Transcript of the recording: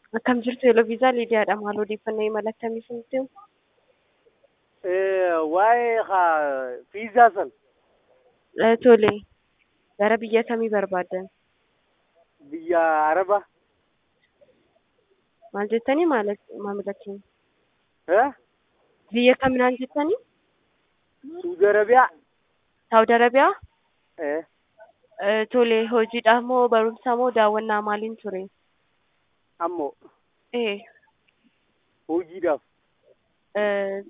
Akkam jirtu yeroo viizaa Liidiyaadha. Maal odeeffannoo imala akkamii isinitti himu? waa'ee haa fiizaa san Eh, Tole. Gara biyya kamii barbaaddan? biyya araba Maal jettanii maal maamila keenya? eh? Biyya kaminaan jettanii? suudi arabiyaa Saawud Arabiyaa? eh? Eh, Tole. Hojiidhaaf moo barumsaa moo daawwannaa maaliin ture? ammoo Eh, hojiidhaaf eh,